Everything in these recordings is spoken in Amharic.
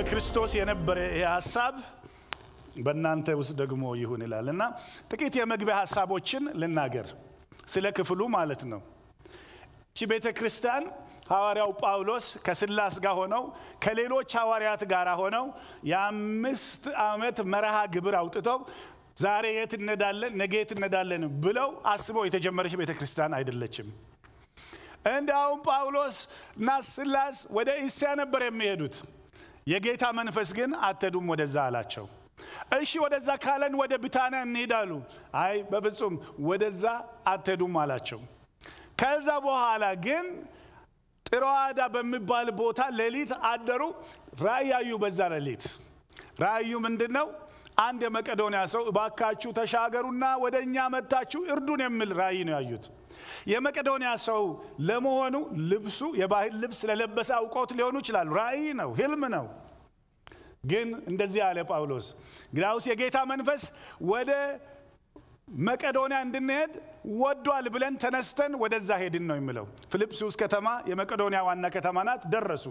በክርስቶስ የነበረ ይህ ሀሳብ በእናንተ ውስጥ ደግሞ ይሁን ይላል እና ጥቂት የመግቢያ ሀሳቦችን ልናገር ስለ ክፍሉ ማለት ነው። እቺ ቤተ ክርስቲያን ሐዋርያው ጳውሎስ ከስላስ ጋር ሆነው ከሌሎች ሐዋርያት ጋር ሆነው የአምስት ዓመት መርሃ ግብር አውጥተው ዛሬ የት እነዳለን ነገ የት እነዳለን ብለው አስበው የተጀመረች ቤተ ክርስቲያን አይደለችም። እንዲያውም ጳውሎስ እና ስላስ ወደ እስያ ነበር የሚሄዱት። የጌታ መንፈስ ግን አትሄዱም ወደዛ አላቸው። እሺ ወደዛ ካለን ወደ ብታንያ እንሄዳሉ። አይ በፍጹም ወደዛ አትሄዱም አላቸው። ከዛ በኋላ ግን ጥሮዋዳ በሚባል ቦታ ሌሊት አደሩ። ራእይ ያዩ። በዛ ሌሊት ራእዩ ምንድን ነው? አንድ የመቄዶንያ ሰው እባካችሁ ተሻገሩና ወደ እኛ መጥታችሁ እርዱን የሚል ራእይ ነው ያዩት። የመቄዶንያ ሰው ለመሆኑ ልብሱ የባህል ልብስ ስለለበሰ አውቀውት ሊሆኑ ይችላሉ። ራእይ ነው፣ ህልም ነው። ግን እንደዚህ አለ ጳውሎስ፣ ግዳውስ የጌታ መንፈስ ወደ መቄዶንያ እንድንሄድ ወዷል ብለን ተነስተን ወደዛ ሄድን ነው የሚለው። ፊልጵስዩስ ከተማ የመቄዶንያ ዋና ከተማ ናት። ደረሱ።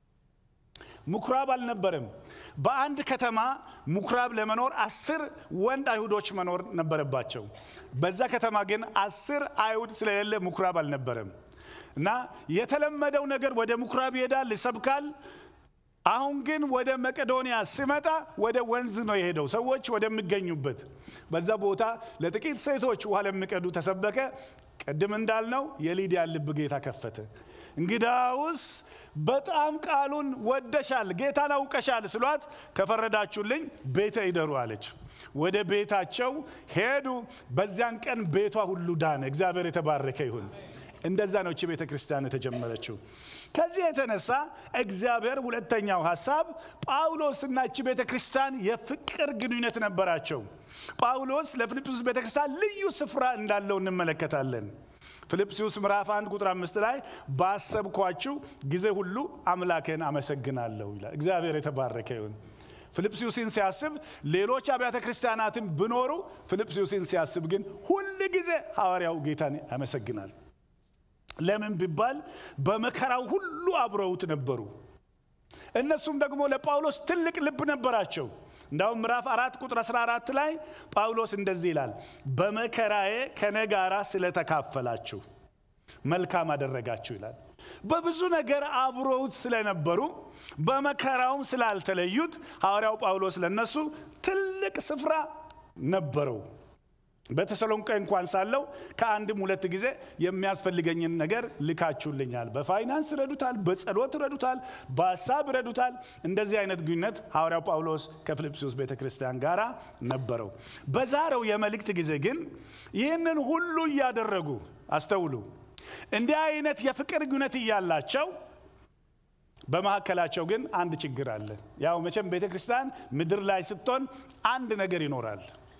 ምኩራብ አልነበረም። በአንድ ከተማ ምኩራብ ለመኖር አስር ወንድ አይሁዶች መኖር ነበረባቸው። በዛ ከተማ ግን አስር አይሁድ ስለሌለ ምኩራብ አልነበረም እና የተለመደው ነገር ወደ ምኩራብ ይሄዳል፣ ይሰብካል። አሁን ግን ወደ መቄዶንያ ሲመጣ ወደ ወንዝ ነው የሄደው፣ ሰዎች ወደሚገኙበት። በዛ ቦታ ለጥቂት ሴቶች ውሃ ለሚቀዱ ተሰበከ። ቅድም እንዳልነው የሊዲያ ልብ ጌታ ከፈተ። እንግዳውስ በጣም ቃሉን ወደሻል፣ ጌታን አውቀሻል ስሏት ከፈረዳችሁልኝ ቤተ ይደሩ አለች። ወደ ቤታቸው ሄዱ። በዚያን ቀን ቤቷ ሁሉ ዳነ። እግዚአብሔር የተባረከ ይሁን። እንደዛ ነው እቺ ቤተ ክርስቲያን የተጀመረችው። ከዚህ የተነሳ እግዚአብሔር ሁለተኛው ሀሳብ ጳውሎስና እቺ ቤተ ክርስቲያን የፍቅር ግንኙነት ነበራቸው። ጳውሎስ ለፊልጵስዩስ ቤተ ክርስቲያን ልዩ ስፍራ እንዳለው እንመለከታለን። ፊልጵስዩስ ምዕራፍ 1 ቁጥር አምስት ላይ ባሰብኳችሁ ጊዜ ሁሉ አምላኬን አመሰግናለሁ ይላል። እግዚአብሔር የተባረከ ይሁን። ፊልጵስዩስን ሲያስብ ሌሎች አብያተ ክርስቲያናትን ብኖሩ ፊልጵስዩስን ሲያስብ ግን ሁል ጊዜ ሐዋርያው ጌታን ያመሰግናል። ለምን ቢባል በመከራው ሁሉ አብረውት ነበሩ። እነሱም ደግሞ ለጳውሎስ ትልቅ ልብ ነበራቸው። እንዳውም ምዕራፍ አራት ቁጥር 14 ላይ ጳውሎስ እንደዚህ ይላል፣ በመከራዬ ከኔ ጋራ ስለተካፈላችሁ መልካም አደረጋችሁ ይላል። በብዙ ነገር አብረውት ስለነበሩ በመከራውም ስላልተለዩት ሐዋርያው ጳውሎስ ለነሱ ትልቅ ስፍራ ነበረው። በተሰሎንቄ እንኳን ሳለው ከአንድም ሁለት ጊዜ የሚያስፈልገኝን ነገር ልካችሁልኛል። በፋይናንስ ረዱታል፣ በጸሎት ረዱታል፣ በሀሳብ ረዱታል። እንደዚህ አይነት ግንኙነት ሐዋርያው ጳውሎስ ከፊልጵስዩስ ቤተ ክርስቲያን ጋር ነበረው። በዛሬው የመልእክት ጊዜ ግን ይህንን ሁሉ እያደረጉ አስተውሉ፣ እንዲህ አይነት የፍቅር ግንኙነት እያላቸው በመካከላቸው ግን አንድ ችግር አለ። ያው መቼም ቤተ ክርስቲያን ምድር ላይ ስትሆን አንድ ነገር ይኖራል።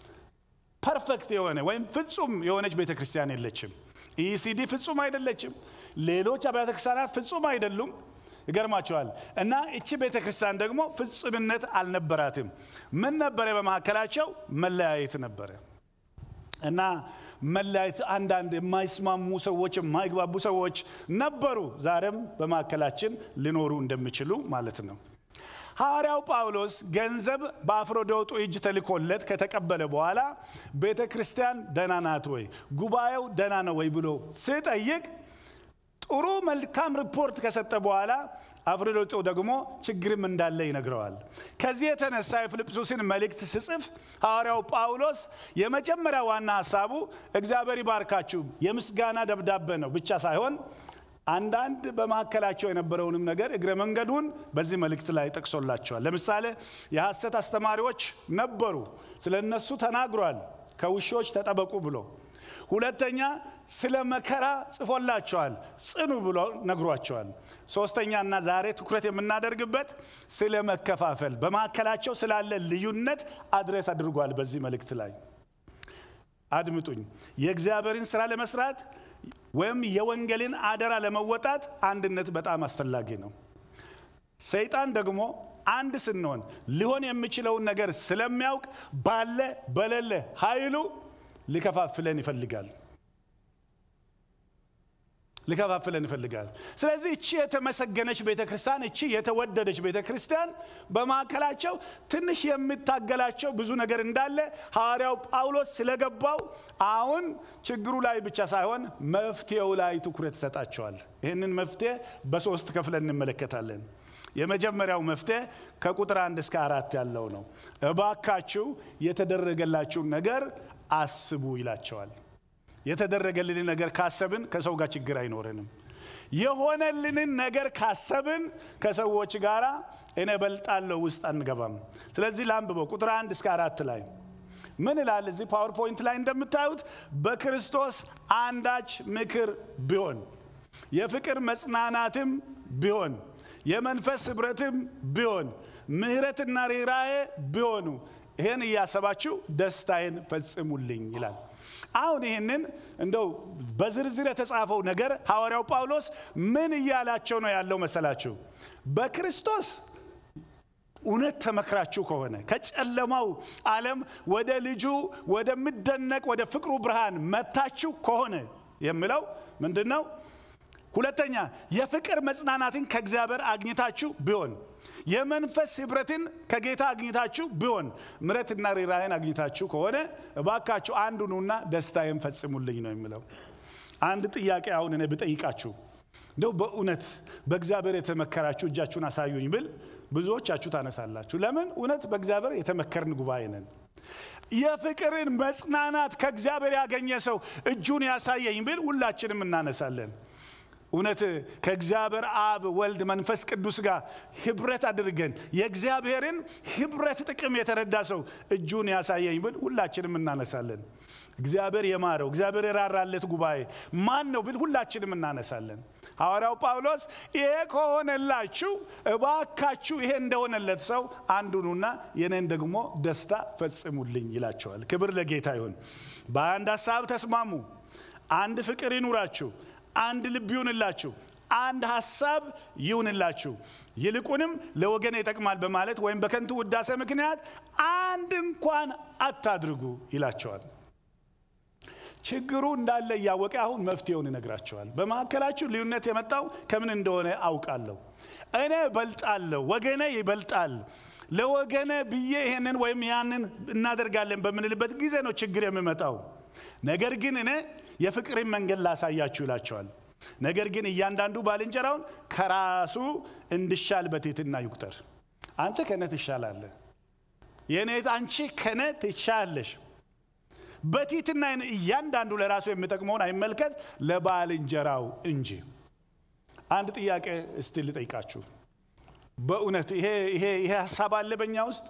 ፐርፌክት የሆነ ወይም ፍጹም የሆነች ቤተ ክርስቲያን የለችም። ኢሲዲ ፍጹም አይደለችም። ሌሎች አብያተ ክርስቲያናት ፍጹም አይደሉም። ይገርማቸዋል። እና እቺ ቤተ ክርስቲያን ደግሞ ፍጹምነት አልነበራትም። ምን ነበረ በመካከላቸው? መለያየት ነበረ። እና መለያየት፣ አንዳንድ የማይስማሙ ሰዎች፣ የማይግባቡ ሰዎች ነበሩ። ዛሬም በመካከላችን ሊኖሩ እንደሚችሉ ማለት ነው። ሐዋርያው ጳውሎስ ገንዘብ በአፍሮዶጡ እጅ ተልኮለት ከተቀበለ በኋላ ቤተ ክርስቲያን ደህና ናት ወይ፣ ጉባኤው ደህና ነው ወይ ብሎ ሲጠይቅ ጥሩ መልካም ሪፖርት ከሰጠ በኋላ አፍሮዶጡ ደግሞ ችግርም እንዳለ ይነግረዋል። ከዚህ የተነሳ የፊልጵስዩስን መልእክት ስጽፍ ሐዋርያው ጳውሎስ የመጀመሪያ ዋና ሀሳቡ እግዚአብሔር ይባርካችሁ የምስጋና ደብዳቤ ነው ብቻ ሳይሆን አንዳንድ በመካከላቸው የነበረውንም ነገር እግረ መንገዱን በዚህ መልእክት ላይ ጠቅሶላቸዋል። ለምሳሌ የሐሰት አስተማሪዎች ነበሩ፣ ስለ እነሱ ተናግሯል። ከውሾች ተጠበቁ ብሎ ሁለተኛ ስለ መከራ ጽፎላቸዋል፣ ጽኑ ብሎ ነግሯቸዋል። ሶስተኛና ዛሬ ትኩረት የምናደርግበት ስለ መከፋፈል በመካከላቸው ስላለ ልዩነት አድሬስ አድርጓል። በዚህ መልእክት ላይ አድምጡኝ። የእግዚአብሔርን ስራ ለመስራት ወይም የወንጌልን አደራ ለመወጣት አንድነት በጣም አስፈላጊ ነው። ሰይጣን ደግሞ አንድ ስንሆን ሊሆን የሚችለውን ነገር ስለሚያውቅ ባለ በሌለ ኃይሉ ሊከፋፍለን ይፈልጋል። ሊከፋፍለን ይፈልጋል። ስለዚህ እቺ የተመሰገነች ቤተ ክርስቲያን፣ እቺ የተወደደች ቤተ ክርስቲያን በማዕከላቸው ትንሽ የምታገላቸው ብዙ ነገር እንዳለ ሐዋርያው ጳውሎስ ስለገባው አሁን ችግሩ ላይ ብቻ ሳይሆን መፍትሄው ላይ ትኩረት ይሰጣቸዋል። ይህንን መፍትሄ በሶስት ከፍለን እንመለከታለን። የመጀመሪያው መፍትሄ ከቁጥር አንድ እስከ አራት ያለው ነው። እባካችሁ የተደረገላችሁን ነገር አስቡ ይላቸዋል። የተደረገልንን ነገር ካሰብን ከሰው ጋር ችግር አይኖረንም። የሆነልንን ነገር ካሰብን ከሰዎች ጋር እኔ በልጣለሁ ውስጥ አንገባም። ስለዚህ ላንብበው ቁጥር አንድ እስከ አራት ላይ ምን ይላል? እዚህ ፓወርፖይንት ላይ እንደምታዩት በክርስቶስ አንዳች ምክር ቢሆን የፍቅር መጽናናትም ቢሆን የመንፈስ ኅብረትም ቢሆን ምሕረትና ርኅራኄ ቢሆኑ ይህን እያሰባችሁ ደስታዬን ፈጽሙልኝ ይላል። አሁን ይህንን እንደው በዝርዝር የተጻፈው ነገር ሐዋርያው ጳውሎስ ምን እያላቸው ነው ያለው መሰላችሁ? በክርስቶስ እውነት ተመክራችሁ ከሆነ ከጨለማው ዓለም ወደ ልጁ ወደሚደነቅ ወደ ፍቅሩ ብርሃን መታችሁ ከሆነ የሚለው ምንድን ነው? ሁለተኛ የፍቅር መጽናናትን ከእግዚአብሔር አግኝታችሁ ቢሆን የመንፈስ ኅብረትን ከጌታ አግኝታችሁ ቢሆን ምሕረትና ርኅራኄን አግኝታችሁ ከሆነ እባካችሁ አንዱኑና ደስታዬን ፈጽሙልኝ ነው የሚለው። አንድ ጥያቄ አሁን እኔ ብጠይቃችሁ እንደው በእውነት በእግዚአብሔር የተመከራችሁ እጃችሁን አሳዩኝ ብል ብዙዎቻችሁ ታነሳላችሁ። ለምን? እውነት በእግዚአብሔር የተመከርን ጉባኤ ነን። የፍቅርን መጽናናት ከእግዚአብሔር ያገኘ ሰው እጁን ያሳየኝ ብል ሁላችንም እናነሳለን። እውነት ከእግዚአብሔር አብ ወልድ መንፈስ ቅዱስ ጋር ህብረት አድርገን የእግዚአብሔርን ህብረት ጥቅም የተረዳ ሰው እጁን ያሳየኝ ብል ሁላችንም እናነሳለን። እግዚአብሔር የማረው እግዚአብሔር የራራለት ጉባኤ ማን ነው ብል ሁላችንም እናነሳለን። ሐዋርያው ጳውሎስ ይሄ ከሆነላችሁ እባካችሁ ይሄ እንደሆነለት ሰው አንዱኑና የኔን ደግሞ ደስታ ፈጽሙልኝ ይላቸዋል። ክብር ለጌታ ይሁን። በአንድ ሀሳብ ተስማሙ። አንድ ፍቅር ይኑራችሁ አንድ ልብ ይሁንላችሁ፣ አንድ ሀሳብ ይሁንላችሁ፣ ይልቁንም ለወገን ይጠቅማል በማለት ወይም በከንቱ ውዳሴ ምክንያት አንድ እንኳን አታድርጉ ይላቸዋል። ችግሩ እንዳለ እያወቀ አሁን መፍትሄውን ይነግራቸዋል። በመካከላችሁ ልዩነት የመጣው ከምን እንደሆነ አውቃለሁ። እኔ እበልጣለሁ፣ ወገኔ ይበልጣል። ለወገነ ብዬ ይሄንን ወይም ያንን እናደርጋለን በምንልበት ጊዜ ነው ችግር የሚመጣው። ነገር ግን እኔ የፍቅርን መንገድ ላሳያችሁ ይላቸዋል። ነገር ግን እያንዳንዱ ባልንጀራውን ከራሱ እንድሻል በትሕትና ይቁጠር። አንተ ከነ ትሻላለህ፣ የኔ አንቺ ከነ ትሻለሽ። በትሕትና እያንዳንዱ ለራሱ የሚጠቅመውን አይመልከት፣ ለባልንጀራው እንጂ። አንድ ጥያቄ እስቲ ልጠይቃችሁ። በእውነት ይሄ ይሄ ይሄ ሀሳብ አለ በእኛ ውስጥ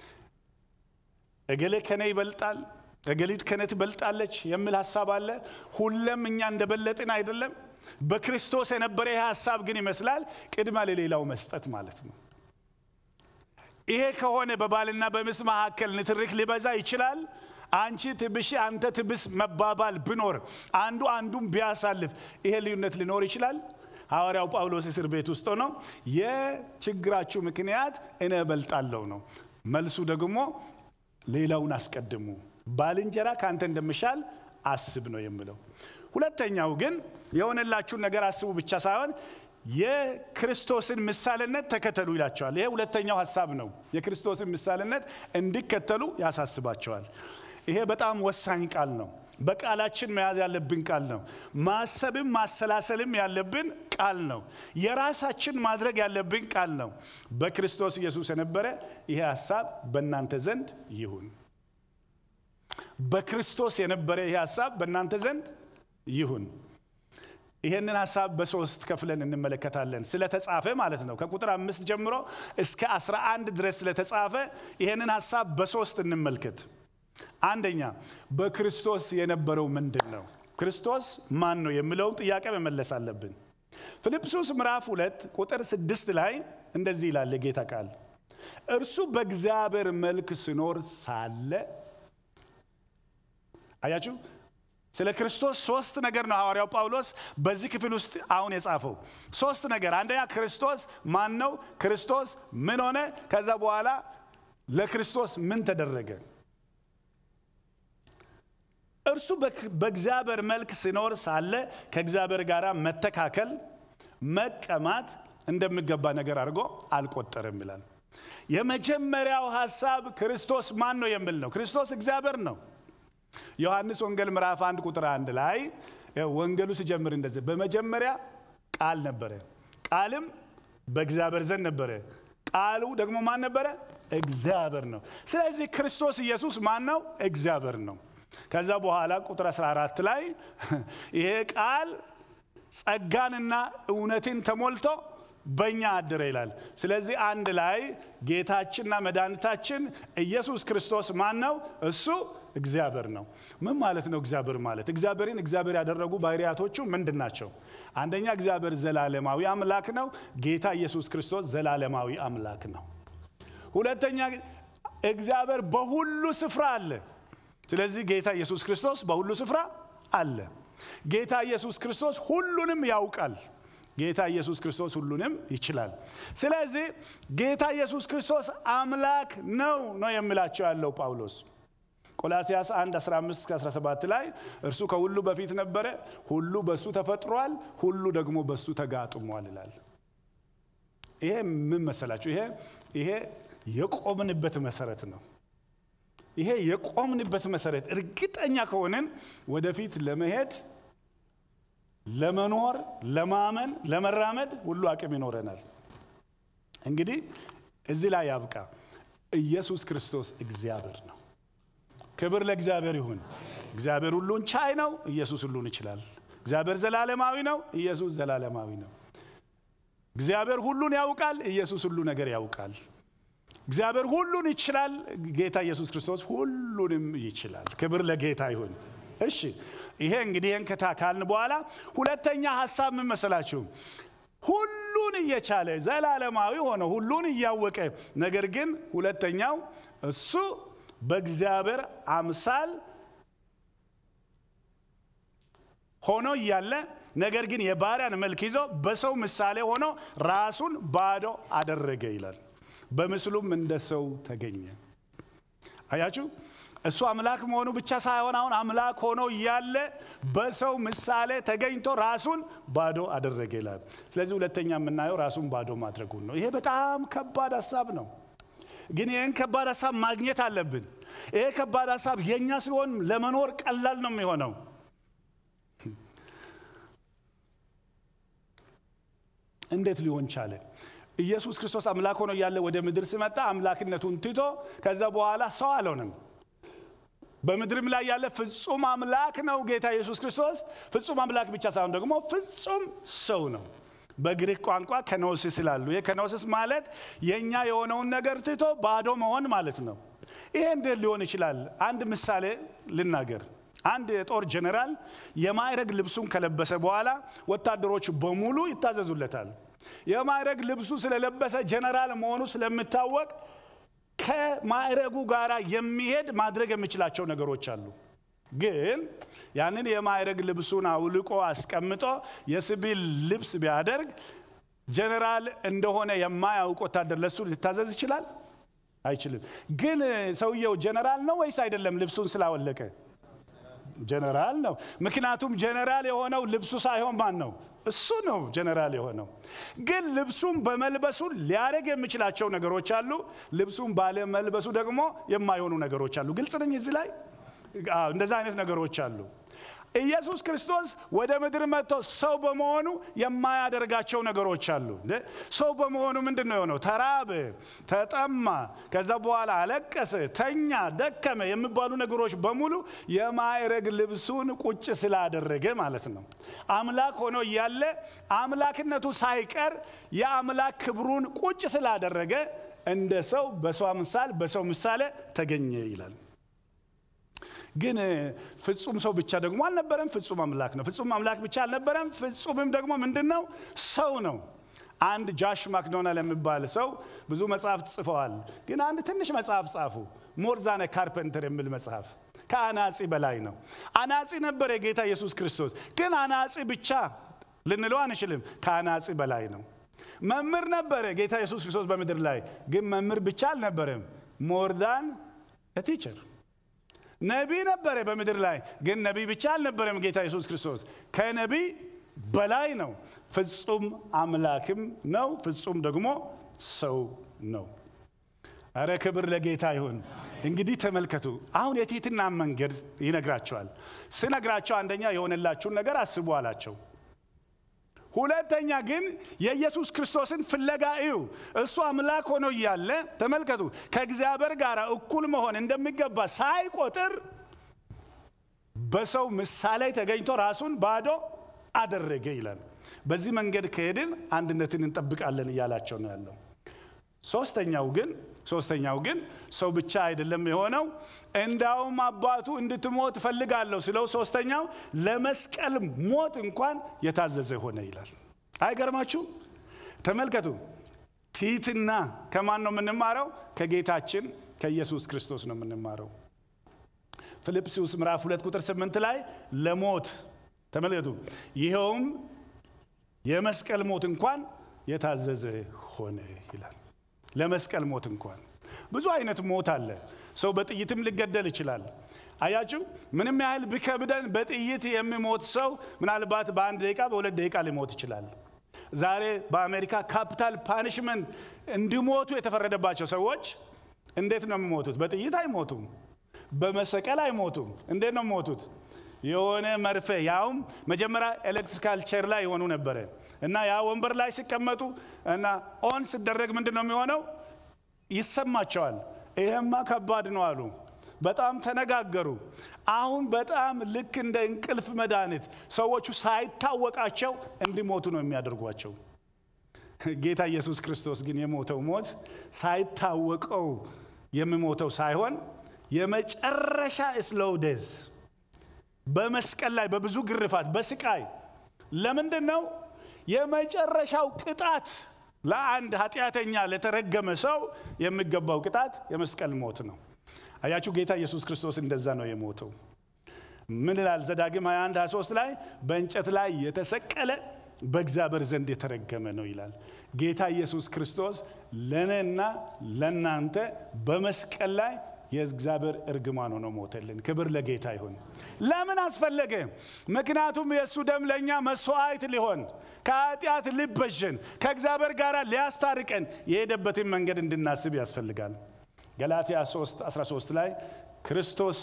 እገሌ ከነ ይበልጣል እገሊት ከነ ትበልጣለች የሚል ሀሳብ አለ። ሁለም እኛ እንደበለጥን አይደለም። በክርስቶስ የነበረ ይሄ ሀሳብ ግን ይመስላል ቅድመ ለሌላው መስጠት ማለት ነው። ይሄ ከሆነ በባልና በሚስት መካከል ንትርክ ሊበዛ ይችላል። አንቺ ትብሽ አንተ ትብስ መባባል ብኖር አንዱ አንዱን ቢያሳልፍ ይሄ ልዩነት ሊኖር ይችላል። ሐዋርያው ጳውሎስ እስር ቤት ውስጥ ነው የችግራችሁ ምክንያት እኔ እበልጣለሁ ነው። መልሱ ደግሞ ሌላውን አስቀድሙ ባልንጀራ ከአንተ እንደምሻል አስብ ነው የምለው። ሁለተኛው ግን የሆነላችሁን ነገር አስቡ ብቻ ሳይሆን የክርስቶስን ምሳሌነት ተከተሉ ይላቸዋል። ይሄ ሁለተኛው ሀሳብ ነው። የክርስቶስን ምሳሌነት እንዲከተሉ ያሳስባቸዋል። ይሄ በጣም ወሳኝ ቃል ነው። በቃላችን መያዝ ያለብን ቃል ነው። ማሰብም ማሰላሰልም ያለብን ቃል ነው። የራሳችን ማድረግ ያለብን ቃል ነው። በክርስቶስ ኢየሱስ የነበረ ይሄ ሀሳብ በእናንተ ዘንድ ይሁን። በክርስቶስ የነበረ ይሄ ሀሳብ በእናንተ ዘንድ ይሁን። ይሄንን ሀሳብ በሶስት ከፍለን እንመለከታለን። ስለተጻፈ ማለት ነው። ከቁጥር አምስት ጀምሮ እስከ አስራ አንድ ድረስ ስለተጻፈ ይሄንን ሀሳብ በሶስት እንመልከት። አንደኛ በክርስቶስ የነበረው ምንድን ነው? ክርስቶስ ማን ነው የሚለውን ጥያቄ መመለስ አለብን። ፊልጵስዩስ ምዕራፍ ሁለት ቁጥር ስድስት ላይ እንደዚህ ይላል የጌታ ቃል እርሱ በእግዚአብሔር መልክ ሲኖር ሳለ አያችሁ ስለ ክርስቶስ ሶስት ነገር ነው ሐዋርያው ጳውሎስ በዚህ ክፍል ውስጥ አሁን የጻፈው ሶስት ነገር አንደኛ ክርስቶስ ማን ነው ክርስቶስ ምን ሆነ ከዛ በኋላ ለክርስቶስ ምን ተደረገ እርሱ በእግዚአብሔር መልክ ሲኖር ሳለ ከእግዚአብሔር ጋር መተካከል መቀማት እንደሚገባ ነገር አድርጎ አልቆጠረም ይላል። የመጀመሪያው ሀሳብ ክርስቶስ ማን ነው የሚል ነው። ክርስቶስ እግዚአብሔር ነው። ዮሐንስ ወንጌል ምዕራፍ አንድ ቁጥር አንድ ላይ ወንጌሉ ሲጀምር እንደዚህ በመጀመሪያ ቃል ነበረ፣ ቃልም በእግዚአብሔር ዘንድ ነበረ፣ ቃሉ ደግሞ ማን ነበረ? እግዚአብሔር ነው። ስለዚህ ክርስቶስ ኢየሱስ ማን ነው? እግዚአብሔር ነው። ከዛ በኋላ ቁጥር 14 ላይ ይሄ ቃል ጸጋንና እውነትን ተሞልቶ በእኛ አደረ ይላል። ስለዚህ አንድ ላይ ጌታችንና መድኃኒታችን ኢየሱስ ክርስቶስ ማን ነው? እሱ እግዚአብሔር ነው። ምን ማለት ነው እግዚአብሔር ማለት? እግዚአብሔርን እግዚአብሔር ያደረጉ ባህሪያቶቹ ምንድን ናቸው? አንደኛ እግዚአብሔር ዘላለማዊ አምላክ ነው። ጌታ ኢየሱስ ክርስቶስ ዘላለማዊ አምላክ ነው። ሁለተኛ እግዚአብሔር በሁሉ ስፍራ አለ። ስለዚህ ጌታ ኢየሱስ ክርስቶስ በሁሉ ስፍራ አለ። ጌታ ኢየሱስ ክርስቶስ ሁሉንም ያውቃል። ጌታ ኢየሱስ ክርስቶስ ሁሉንም ይችላል። ስለዚህ ጌታ ኢየሱስ ክርስቶስ አምላክ ነው ነው የሚላቸው ያለው ጳውሎስ ቆላትያስ 1 15 17 ላይ እርሱ ከሁሉ በፊት ነበረ፣ ሁሉ በሱ ተፈጥሯል፣ ሁሉ ደግሞ በሱ ተጋጥሟል ይላል። ይሄ ምን መሰላችሁ? ይሄ ይሄ የቆምንበት መሰረት ነው። ይሄ የቆምንበት መሰረት እርግጠኛ ከሆንን ወደፊት ለመሄድ ለመኖር፣ ለማመን፣ ለመራመድ ሁሉ አቅም ይኖረናል። እንግዲህ እዚህ ላይ ያብቃ። ኢየሱስ ክርስቶስ እግዚአብሔር ነው። ክብር ለእግዚአብሔር ይሁን። እግዚአብሔር ሁሉን ቻይ ነው። ኢየሱስ ሁሉን ይችላል። እግዚአብሔር ዘላለማዊ ነው። ኢየሱስ ዘላለማዊ ነው። እግዚአብሔር ሁሉን ያውቃል። ኢየሱስ ሁሉ ነገር ያውቃል። እግዚአብሔር ሁሉን ይችላል። ጌታ ኢየሱስ ክርስቶስ ሁሉንም ይችላል። ክብር ለጌታ ይሁን። እሺ ይሄ እንግዲህ ይህን ከታ ካልን በኋላ ሁለተኛ ሀሳብ ምን መሰላችሁ? ሁሉን እየቻለ ዘላለማዊ ሆነ ሁሉን እያወቀ ነገር ግን ሁለተኛው እሱ በእግዚአብሔር አምሳል ሆኖ እያለ ነገር ግን የባሪያን መልክ ይዞ በሰው ምሳሌ ሆኖ ራሱን ባዶ አደረገ ይላል። በምስሉም እንደ ሰው ተገኘ። አያችሁ፣ እሱ አምላክ መሆኑ ብቻ ሳይሆን አሁን አምላክ ሆኖ እያለ በሰው ምሳሌ ተገኝቶ ራሱን ባዶ አደረገ ይላል። ስለዚህ ሁለተኛ የምናየው ራሱን ባዶ ማድረጉን ነው። ይሄ በጣም ከባድ ሀሳብ ነው። ግን ይህን ከባድ ሀሳብ ማግኘት አለብን። ይሄ ከባድ ሀሳብ የእኛ ሲሆን ለመኖር ቀላል ነው የሚሆነው። እንዴት ሊሆን ቻለ? ኢየሱስ ክርስቶስ አምላክ ሆኖ እያለ ወደ ምድር ሲመጣ አምላክነቱን ትቶ ከዛ በኋላ ሰው አልሆነም። በምድርም ላይ ያለ ፍጹም አምላክ ነው ጌታ ኢየሱስ ክርስቶስ። ፍጹም አምላክ ብቻ ሳይሆን ደግሞ ፍጹም ሰው ነው። በግሪክ ቋንቋ ከኖሲስ ይላሉ። ይህ ከኖሲስ ማለት የእኛ የሆነውን ነገር ትቶ ባዶ መሆን ማለት ነው። ይሄ እንዴት ሊሆን ይችላል? አንድ ምሳሌ ልናገር። አንድ የጦር ጀኔራል የማዕረግ ልብሱን ከለበሰ በኋላ ወታደሮች በሙሉ ይታዘዙለታል። የማዕረግ ልብሱ ስለለበሰ ጀኔራል መሆኑ ስለሚታወቅ ከማዕረጉ ጋር የሚሄድ ማድረግ የሚችላቸው ነገሮች አሉ። ግን ያንን የማዕረግ ልብሱን አውልቆ አስቀምጦ የሲቪል ልብስ ቢያደርግ ጀኔራል እንደሆነ የማያውቅ ወታደር ለሱ ሊታዘዝ ይችላል? አይችልም። ግን ሰውየው ጀኔራል ነው ወይስ አይደለም? ልብሱን ስላወለቀ ጀነራል ነው። ምክንያቱም ጀነራል የሆነው ልብሱ ሳይሆን ማን ነው? እሱ ነው ጀነራል የሆነው። ግን ልብሱን በመልበሱ ሊያደርግ የሚችላቸው ነገሮች አሉ። ልብሱን ባለመልበሱ ደግሞ የማይሆኑ ነገሮች አሉ። ግልጽ ነኝ እዚህ ላይ እንደዛ አይነት ነገሮች አሉ። ኢየሱስ ክርስቶስ ወደ ምድር መጥቶ ሰው በመሆኑ የማያደርጋቸው ነገሮች አሉ። ሰው በመሆኑ ምንድን ነው የሆነው? ተራበ፣ ተጠማ፣ ከዛ በኋላ አለቀሰ፣ ተኛ፣ ደከመ የሚባሉ ነገሮች በሙሉ የማዕረግ ልብሱን ቁጭ ስላደረገ ማለት ነው። አምላክ ሆኖ እያለ አምላክነቱ ሳይቀር የአምላክ ክብሩን ቁጭ ስላደረገ እንደ ሰው በሰው ምሳሌ በሰው ምሳሌ ተገኘ ይላል። ግን ፍጹም ሰው ብቻ ደግሞ አልነበረም። ፍጹም አምላክ ነው። ፍጹም አምላክ ብቻ አልነበረም። ፍጹምም ደግሞ ምንድን ነው? ሰው ነው። አንድ ጃሽ ማክዶናል የሚባል ሰው ብዙ መጽሐፍት ጽፈዋል። ግን አንድ ትንሽ መጽሐፍ ጻፉ። ሞርዛነ ካርፔንተር የሚል መጽሐፍ ከአናጺ በላይ ነው። አናጺ ነበር የጌታ ኢየሱስ ክርስቶስ። ግን አናጺ ብቻ ልንለው አንችልም። ከአናጺ በላይ ነው። መምህር ነበረ ጌታ ኢየሱስ ክርስቶስ በምድር ላይ ግን መምህር ብቻ አልነበረም። ሞርዳን ቲቸር ነቢይ ነበረ በምድር ላይ ግን ነቢይ ብቻ አልነበረም ጌታ ኢየሱስ ክርስቶስ ከነቢይ በላይ ነው ፍጹም አምላክም ነው ፍጹም ደግሞ ሰው ነው አረ ክብር ለጌታ ይሁን እንግዲህ ተመልከቱ አሁን የትህትና መንገድ ይነግራቸዋል ስነግራቸው አንደኛ የሆነላችሁን ነገር አስቡ አላቸው ሁለተኛ ግን የኢየሱስ ክርስቶስን ፍለጋ እዩ እሱ አምላክ ሆኖ እያለ ተመልከቱ ከእግዚአብሔር ጋር እኩል መሆን እንደሚገባ ሳይቆጥር በሰው ምሳሌ ተገኝቶ ራሱን ባዶ አደረገ ይላል በዚህ መንገድ ከሄድን አንድነትን እንጠብቃለን እያላቸው ነው ያለው ሶስተኛው ግን ሶስተኛው ግን ሰው ብቻ አይደለም የሆነው እንዳውም አባቱ እንድትሞት እፈልጋለሁ ስለው ሶስተኛው ለመስቀል ሞት እንኳን የታዘዘ ሆነ ይላል አይገርማችሁ ተመልከቱ ቲትና ከማን ነው የምንማረው ከጌታችን ከኢየሱስ ክርስቶስ ነው የምንማረው ፊልጵስዩስ ምዕራፍ 2 ቁጥር 8 ላይ ለሞት ተመልከቱ ይኸውም የመስቀል ሞት እንኳን የታዘዘ ሆነ ይላል ለመስቀል ሞት እንኳን ብዙ አይነት ሞት አለ ሰው በጥይትም ሊገደል ይችላል አያችሁ ምንም ያህል ቢከብደን በጥይት የሚሞት ሰው ምናልባት በአንድ ደቂቃ በሁለት ደቂቃ ሊሞት ይችላል ዛሬ በአሜሪካ ካፒታል ፓኒሽመንት እንዲሞቱ የተፈረደባቸው ሰዎች እንዴት ነው የሚሞቱት በጥይት አይሞቱም በመሰቀል አይሞቱም እንዴት ነው የሚሞቱት የሆነ መርፌ ያውም መጀመሪያ ኤሌክትሪካል ቼር ላይ የሆኑ ነበረ እና ያ ወንበር ላይ ሲቀመጡ እና ኦን ሲደረግ ምንድን ነው የሚሆነው ይሰማቸዋል ይሄማ ከባድ ነው አሉ በጣም ተነጋገሩ አሁን በጣም ልክ እንደ እንቅልፍ መድኃኒት ሰዎቹ ሳይታወቃቸው እንዲሞቱ ነው የሚያደርጓቸው ጌታ ኢየሱስ ክርስቶስ ግን የሞተው ሞት ሳይታወቀው የሚሞተው ሳይሆን የመጨረሻ ስሎው ዴዝ በመስቀል ላይ በብዙ ግርፋት በስቃይ ለምንድን ነው የመጨረሻው ቅጣት ለአንድ ኃጢአተኛ ለተረገመ ሰው የሚገባው ቅጣት የመስቀል ሞት ነው አያችሁ ጌታ ኢየሱስ ክርስቶስ እንደዛ ነው የሞተው ምን ይላል ዘዳግም 21 23 ላይ በእንጨት ላይ የተሰቀለ በእግዚአብሔር ዘንድ የተረገመ ነው ይላል ጌታ ኢየሱስ ክርስቶስ ለእኔና ለእናንተ በመስቀል ላይ የእግዚአብሔር እርግማን ሆኖ ሞተልን ክብር ለጌታ ይሁን ለምን አስፈለገ ምክንያቱም የእሱ ደም ለእኛ መስዋዕት ሊሆን ከኃጢአት ሊበዥን ከእግዚአብሔር ጋር ሊያስታርቀን የሄደበትን መንገድ እንድናስብ ያስፈልጋል ገላትያ 3 13 ላይ ክርስቶስ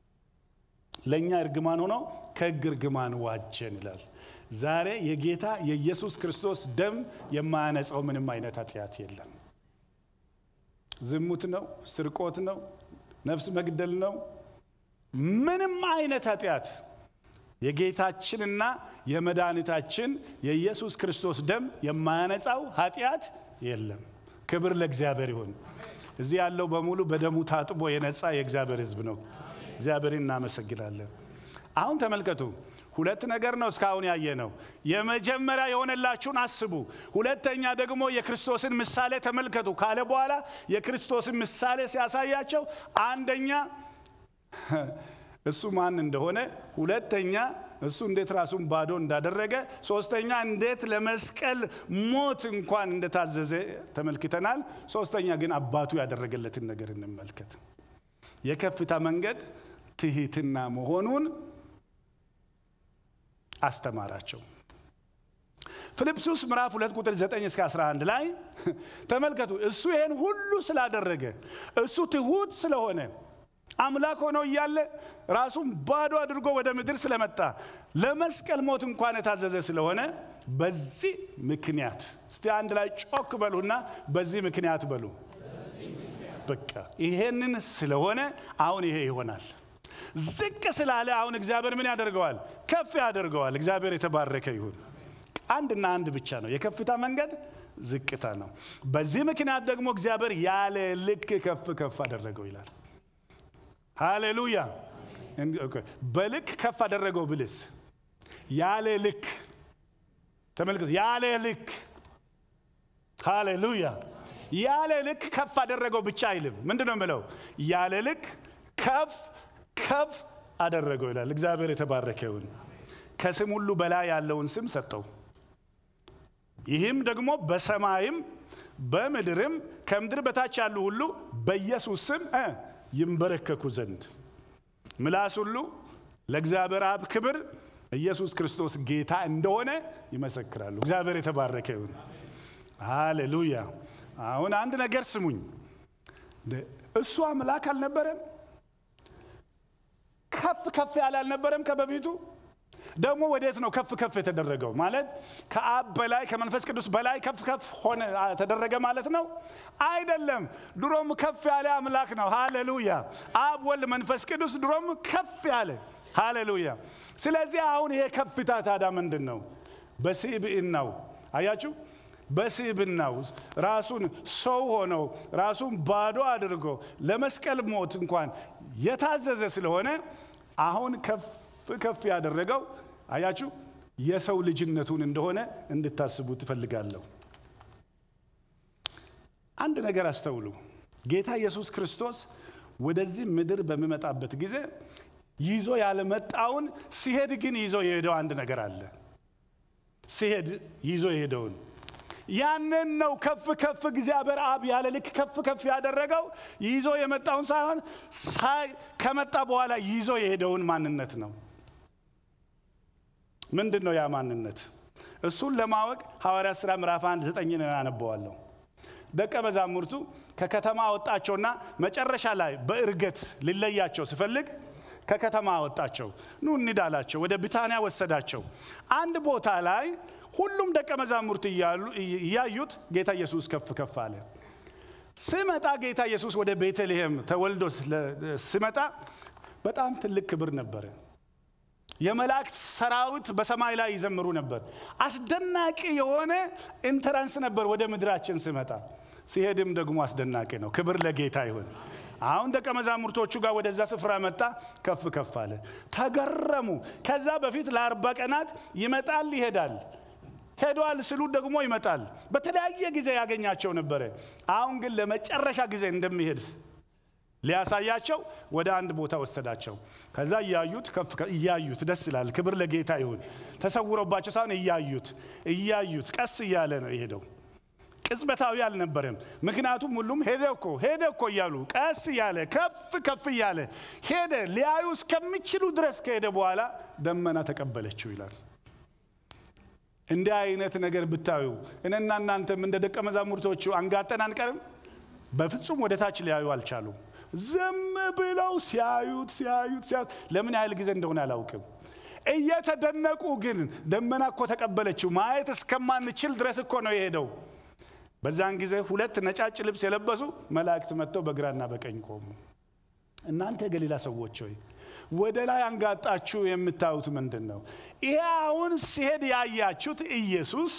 ለእኛ እርግማን ሆኖ ከህግ እርግማን ዋጀን ይላል ዛሬ የጌታ የኢየሱስ ክርስቶስ ደም የማያነጻው ምንም አይነት ኃጢአት የለም ዝሙት ነው ስርቆት ነው ነፍስ መግደል ነው ምንም አይነት ኃጢአት የጌታችንና የመድኃኒታችን የኢየሱስ ክርስቶስ ደም የማያነጻው ኃጢአት የለም ክብር ለእግዚአብሔር ይሁን እዚህ ያለው በሙሉ በደሙ ታጥቦ የነጻ የእግዚአብሔር ህዝብ ነው እግዚአብሔርን እናመሰግናለን አሁን ተመልከቱ ሁለት ነገር ነው እስካሁን ያየ ነው የመጀመሪያ የሆነላችሁን አስቡ ሁለተኛ ደግሞ የክርስቶስን ምሳሌ ተመልከቱ ካለ በኋላ የክርስቶስን ምሳሌ ሲያሳያቸው አንደኛ እሱ ማን እንደሆነ ሁለተኛ እሱ እንዴት ራሱን ባዶ እንዳደረገ ሶስተኛ እንዴት ለመስቀል ሞት እንኳን እንደታዘዘ ተመልክተናል ሶስተኛ ግን አባቱ ያደረገለትን ነገር እንመልከት የከፍታ መንገድ ትህትና መሆኑን አስተማራቸው ፊልጵስዩስ ምዕራፍ 2 ቁጥር 9 እስከ 11 ላይ ተመልከቱ እሱ ይሄን ሁሉ ስላደረገ እሱ ትሁት ስለሆነ አምላክ ሆኖ እያለ ራሱን ባዶ አድርጎ ወደ ምድር ስለመጣ ለመስቀል ሞት እንኳን የታዘዘ ስለሆነ በዚህ ምክንያት እስቲ አንድ ላይ ጮክ በሉና በዚህ ምክንያት በሉ በቃ ይሄንን ስለሆነ አሁን ይሄ ይሆናል ዝቅ ስላለ አሁን እግዚአብሔር ምን ያደርገዋል ከፍ ያደርገዋል እግዚአብሔር የተባረከ ይሁን አንድና አንድ ብቻ ነው የከፍታ መንገድ ዝቅታ ነው በዚህ ምክንያት ደግሞ እግዚአብሔር ያለ ልክ ከፍ ከፍ አደረገው ይላል ሃሌሉያ በልክ ከፍ አደረገው ብልስ ያለ ልክ ተመልከቱ ያለ ልክ ሃሌሉያ ያለ ልክ ከፍ አደረገው ብቻ አይልም ምንድን ነው የምለው ያለ ልክ ከፍ ከፍ አደረገው ይላል እግዚአብሔር የተባረከ ይሁን ከስም ሁሉ በላይ ያለውን ስም ሰጠው ይህም ደግሞ በሰማይም በምድርም ከምድር በታች ያሉ ሁሉ በኢየሱስ ስም ይንበረከኩ ዘንድ ምላስ ሁሉ ለእግዚአብሔር አብ ክብር ኢየሱስ ክርስቶስ ጌታ እንደሆነ ይመሰክራሉ። እግዚአብሔር የተባረከ ይሁን። ሃሌሉያ። አሁን አንድ ነገር ስሙኝ። እሱ አምላክ አልነበረም? ከፍ ከፍ ያለ አልነበረም ከበፊቱ? ደግሞ ወዴት ነው ከፍ ከፍ የተደረገው? ማለት ከአብ በላይ ከመንፈስ ቅዱስ በላይ ከፍ ከፍ ሆነ ተደረገ ማለት ነው? አይደለም። ድሮም ከፍ ያለ አምላክ ነው። ሃሌሉያ። አብ፣ ወልድ፣ መንፈስ ቅዱስ ድሮም ከፍ ያለ ሃሌሉያ። ስለዚህ አሁን ይሄ ከፍታ ታዲያ ምንድን ነው? በስብዕናው አያችሁ፣ በስብዕናው ራሱን ሰው ሆነው ራሱን ባዶ አድርጎ ለመስቀል ሞት እንኳን የታዘዘ ስለሆነ አሁን ከፍ ከፍ ያደረገው አያችሁ የሰው ልጅነቱን እንደሆነ እንድታስቡ ትፈልጋለሁ። አንድ ነገር አስተውሉ። ጌታ ኢየሱስ ክርስቶስ ወደዚህ ምድር በሚመጣበት ጊዜ ይዞ ያለመጣውን ሲሄድ ግን ይዞ የሄደው አንድ ነገር አለ። ሲሄድ ይዞ የሄደውን ያንን ነው ከፍ ከፍ እግዚአብሔር አብ ያለ ልክ ከፍ ከፍ ያደረገው ይዞ የመጣውን ሳይሆን ሳይ ከመጣ በኋላ ይዞ የሄደውን ማንነት ነው። ምንድን ነው ያ ማንነት? እሱን ለማወቅ ሐዋርያት ሥራ ምዕራፍ አንድ ዘጠኝን አነበዋለሁ። ደቀ መዛሙርቱ ከከተማ አወጣቸውና መጨረሻ ላይ በእርገት ሊለያቸው ሲፈልግ ከከተማ አወጣቸው። ኑ እንሂድ አላቸው። ወደ ቢታንያ ወሰዳቸው። አንድ ቦታ ላይ ሁሉም ደቀ መዛሙርት እያዩት ጌታ ኢየሱስ ከፍ ከፍ አለ። ስመጣ ጌታ ኢየሱስ ወደ ቤተልሔም ተወልዶ ስመጣ በጣም ትልቅ ክብር ነበረ። የመላእክት ሰራዊት በሰማይ ላይ ይዘምሩ ነበር። አስደናቂ የሆነ ኢንተራንስ ነበር ወደ ምድራችን ስመጣ። ሲሄድም ደግሞ አስደናቂ ነው። ክብር ለጌታ ይሁን። አሁን ደቀ መዛሙርቶቹ ጋር ወደዛ ስፍራ መጣ፣ ከፍ ከፍ አለ። ተገረሙ። ከዛ በፊት ለአርባ ቀናት ይመጣል ይሄዳል ሄዷል ስሉ ደግሞ ይመጣል። በተለያየ ጊዜ ያገኛቸው ነበረ። አሁን ግን ለመጨረሻ ጊዜ እንደሚሄድ ሊያሳያቸው ወደ አንድ ቦታ ወሰዳቸው። ከዛ እያዩት ከፍ እያዩት ደስ ይላል። ክብር ለጌታ ይሁን። ተሰውሮባቸው ሳይሆን እያዩት እያዩት ቀስ እያለ ነው የሄደው። ቅጽበታዊ አልነበረም። ምክንያቱም ሁሉም ሄደ እኮ ሄደ እኮ እያሉ ቀስ እያለ ከፍ ከፍ እያለ ሄደ። ሊያዩ እስከሚችሉ ድረስ ከሄደ በኋላ ደመና ተቀበለችው ይላል። እንዲህ አይነት ነገር ብታዩ እኔና እናንተም እንደ ደቀ መዛሙርቶቹ አንጋጠን አንቀርም። በፍጹም ወደ ታች ሊያዩ አልቻሉም። ዝም ብለው ሲያዩት ሲያዩት ሲያዩት ለምን ያህል ጊዜ እንደሆነ አላውቅም። እየተደነቁ ግን ደመና እኮ ተቀበለችው ማየት እስከማንችል ድረስ እኮ ነው የሄደው። በዛን ጊዜ ሁለት ነጫጭ ልብስ የለበሱ መላእክት መጥተው በግራና በቀኝ ቆሙ። እናንተ የገሊላ ሰዎች ሆይ ወደ ላይ አንጋጣችሁ የምታዩት ምንድን ነው? ይሄ አሁን ሲሄድ ያያችሁት ኢየሱስ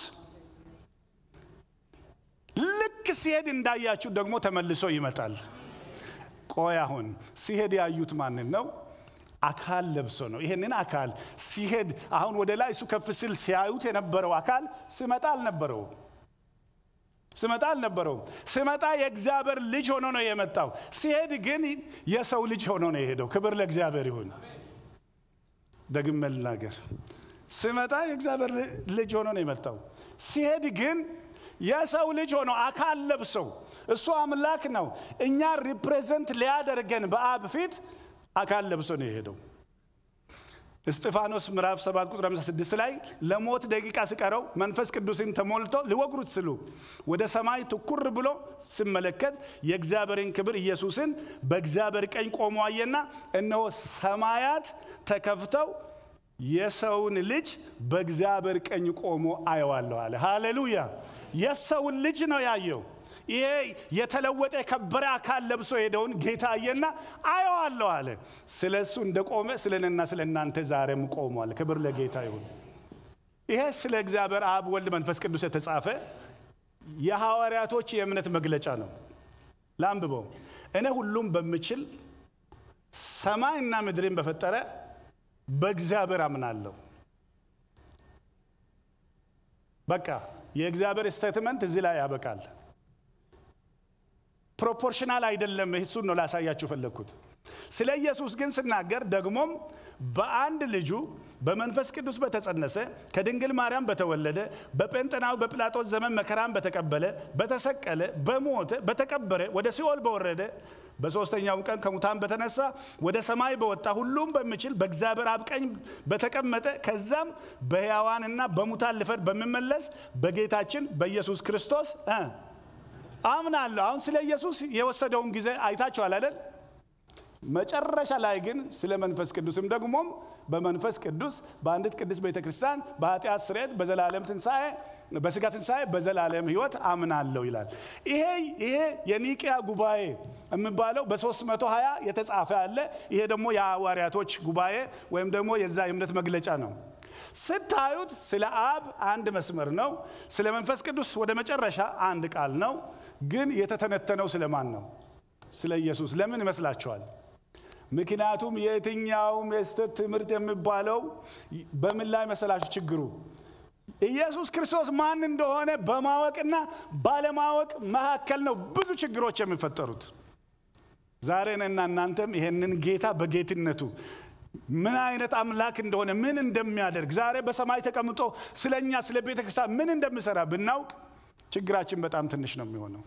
ልክ ሲሄድ እንዳያችሁት ደግሞ ተመልሶ ይመጣል። ቆይ አሁን ሲሄድ ያዩት ማንን ነው? አካል ለብሶ ነው። ይሄንን አካል ሲሄድ አሁን ወደ ላይ እሱ ከፍ ሲል ሲያዩት የነበረው አካል ስመጣ አልነበረውም ስመጣ አልነበረውም። ስመጣ የእግዚአብሔር ልጅ ሆኖ ነው የመጣው። ሲሄድ ግን የሰው ልጅ ሆኖ ነው የሄደው። ክብር ለእግዚአብሔር ይሁን። ደግሜ ልናገር፣ ስመጣ የእግዚአብሔር ልጅ ሆኖ ነው የመጣው። ሲሄድ ግን የሰው ልጅ ሆኖ አካል ለብሰው እሱ አምላክ ነው። እኛ ሪፕሬዘንት ሊያደርገን በአብ ፊት አካል ለብሶ ነው የሄደው። እስጢፋኖስ ምዕራፍ 7 ቁጥር 56 ላይ ለሞት ደቂቃ ሲቀረው መንፈስ ቅዱስን ተሞልቶ ሊወግሩት ስሉ ወደ ሰማይ ትኩር ብሎ ሲመለከት የእግዚአብሔርን ክብር ኢየሱስን በእግዚአብሔር ቀኝ ቆሞ አየና እነሆ ሰማያት ተከፍተው የሰውን ልጅ በእግዚአብሔር ቀኝ ቆሞ አየዋለሁ አለ። ሃሌሉያ! የሰውን ልጅ ነው ያየው። ይሄ የተለወጠ የከበረ አካል ለብሶ ሄደውን ጌታ አየና አየዋለሁ አለ። ስለ እሱ እንደቆመ ስለ እኔና ስለ እናንተ ዛሬም ቆሟል። ክብር ለጌታ ይሁን። ይሄ ስለ እግዚአብሔር አብ፣ ወልድ፣ መንፈስ ቅዱስ የተጻፈ የሐዋርያቶች የእምነት መግለጫ ነው። ላንብበው። እኔ ሁሉም በምችል ሰማይና ምድርን በፈጠረ በእግዚአብሔር አምናለሁ። በቃ የእግዚአብሔር ስቴትመንት እዚህ ላይ ያበቃል። ፕሮፖርሽናል አይደለም። እሱን ነው ላሳያችሁ ፈለግኩት። ስለ ኢየሱስ ግን ስናገር ደግሞም በአንድ ልጁ በመንፈስ ቅዱስ በተጸነሰ ከድንግል ማርያም በተወለደ በጴንጠናዊ በጲላጦስ ዘመን መከራን በተቀበለ በተሰቀለ፣ በሞተ፣ በተቀበረ፣ ወደ ሲኦል በወረደ በሦስተኛው ቀን ከሙታን በተነሳ ወደ ሰማይ በወጣ ሁሉም በሚችል በእግዚአብሔር አብ ቀኝ በተቀመጠ ከዛም በሕያዋንና በሙታን ልፈርድ በሚመለስ በጌታችን በኢየሱስ ክርስቶስ አምናለሁ። አሁን ስለ ኢየሱስ የወሰደውን ጊዜ አይታችኋል አይደል? መጨረሻ ላይ ግን ስለ መንፈስ ቅዱስም ደግሞም በመንፈስ ቅዱስ በአንዲት ቅድስት ቤተ ክርስቲያን በኃጢአት ስርየት በዘላለም ትንሣኤ በስጋ ትንሣኤ በዘላለም ህይወት አምናለሁ ይላል። ይሄ ይሄ የኒቅያ ጉባኤ የሚባለው በ320 የተጻፈ አለ። ይሄ ደግሞ የሐዋርያቶች ጉባኤ ወይም ደግሞ የዛ የእምነት መግለጫ ነው። ስታዩት ስለ አብ አንድ መስመር ነው። ስለ መንፈስ ቅዱስ ወደ መጨረሻ አንድ ቃል ነው። ግን የተተነተነው ስለማን ነው? ስለ ኢየሱስ። ለምን ይመስላችኋል? ምክንያቱም የትኛውም የስህተት ትምህርት የሚባለው በምን ላይ መሰላችሁ ችግሩ? ኢየሱስ ክርስቶስ ማን እንደሆነ በማወቅና ባለማወቅ መካከል ነው ብዙ ችግሮች የሚፈጠሩት። ዛሬ እኔና እናንተም ይሄንን ጌታ በጌትነቱ ምን አይነት አምላክ እንደሆነ ምን እንደሚያደርግ ዛሬ በሰማይ ተቀምጦ ስለ እኛ ስለ ቤተ ክርስቲያን ምን እንደሚሰራ ብናውቅ ችግራችን በጣም ትንሽ ነው የሚሆነው።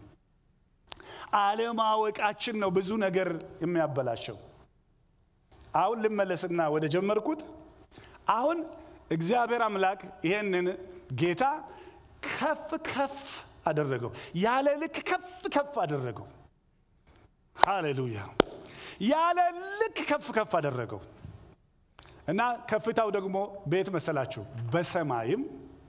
አለማወቃችን ነው ብዙ ነገር የሚያበላሸው። አሁን ልመለስና ወደ ጀመርኩት። አሁን እግዚአብሔር አምላክ ይሄንን ጌታ ከፍ ከፍ አደረገው፣ ያለ ልክ ከፍ ከፍ አደረገው። ሃሌሉያ! ያለ ልክ ከፍ ከፍ አደረገው እና ከፍታው ደግሞ ቤት መሰላችሁ በሰማይም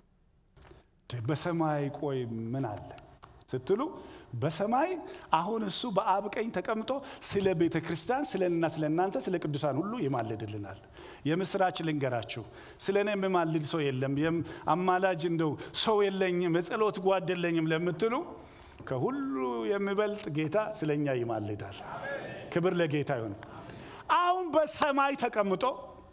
በሰማይ ቆይ ምን አለ ስትሉ በሰማይ አሁን እሱ በአብ ቀኝ ተቀምጦ ስለ ቤተ ክርስቲያን ስለና ስለ እናንተ ስለ ቅዱሳን ሁሉ ይማልድልናል። የምስራች ልንገራችሁ፣ ስለ እኔ የምማልድ ሰው የለም፣ አማላጅ እንደው ሰው የለኝም፣ የጸሎት ጓድ የለኝም ለምትሉ ከሁሉ የሚበልጥ ጌታ ስለ እኛ ይማልዳል። ክብር ለጌታ ይሁን። አሁን በሰማይ ተቀምጦ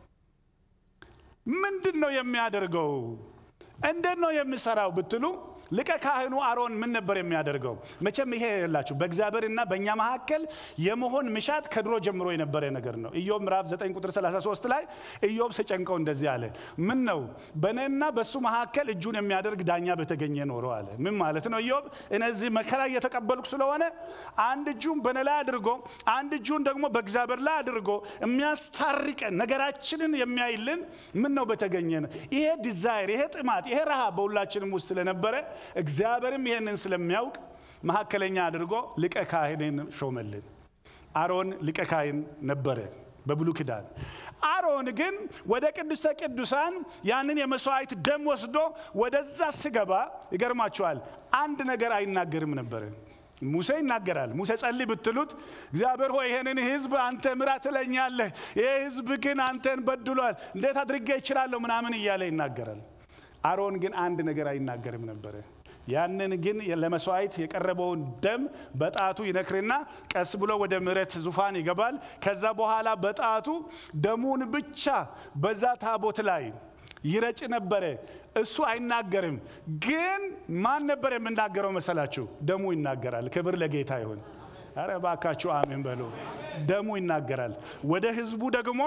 ምንድን ነው የሚያደርገው? እንዴት ነው የሚሰራው ብትሉ ሊቀ ካህኑ አሮን ምን ነበር የሚያደርገው? መቼም ይሄ የላችሁ በእግዚአብሔርና በእኛ መካከል የመሆን ምሻት ከድሮ ጀምሮ የነበረ ነገር ነው። ኢዮብ ምዕራፍ 9 ቁጥር 33 ላይ ኢዮብ ሲጨንቀው እንደዚህ አለ፣ ምን ነው በእኔና በእሱ መካከል እጁን የሚያደርግ ዳኛ በተገኘ ኖሮ አለ። ምን ማለት ነው? ኢዮብ እነዚህ መከራ እየተቀበልኩ ስለሆነ አንድ እጁን በእኔ ላይ አድርጎ አንድ እጁን ደግሞ በእግዚአብሔር ላይ አድርጎ የሚያስታርቀን ነገራችንን የሚያይልን ምን ነው በተገኘ ነው። ይሄ ዲዛይር፣ ይሄ ጥማት፣ ይሄ ረሃብ በሁላችንም ውስጥ ስለነበረ እግዚአብሔርም ይህንን ስለሚያውቅ መካከለኛ አድርጎ ሊቀ ካህንን ሾመልን። አሮን ሊቀ ካህን ነበረ በብሉይ ኪዳን። አሮን ግን ወደ ቅድስተ ቅዱሳን ያንን የመስዋዕት ደም ወስዶ ወደዛ ስገባ ይገርማችኋል፣ አንድ ነገር አይናገርም ነበረ። ሙሴ ይናገራል። ሙሴ ጸልይ ብትሉት እግዚአብሔር ሆይ ይሄንን ህዝብ አንተ ምራ ትለኛለህ፣ ይህ ህዝብ ግን አንተን በድሏል፣ እንዴት አድርጌ ይችላለሁ ምናምን እያለ ይናገራል። አሮን ግን አንድ ነገር አይናገርም ነበረ። ያንን ግን ለመስዋዕት የቀረበውን ደም በጣቱ ይነክርና ቀስ ብሎ ወደ ምሕረት ዙፋን ይገባል። ከዛ በኋላ በጣቱ ደሙን ብቻ በዛ ታቦት ላይ ይረጭ ነበረ። እሱ አይናገርም። ግን ማን ነበር የምናገረው መሰላችሁ? ደሙ ይናገራል። ክብር ለጌታ ይሁን። አረ ባካችሁ አሜን በሉ። ደሙ ይናገራል። ወደ ህዝቡ ደግሞ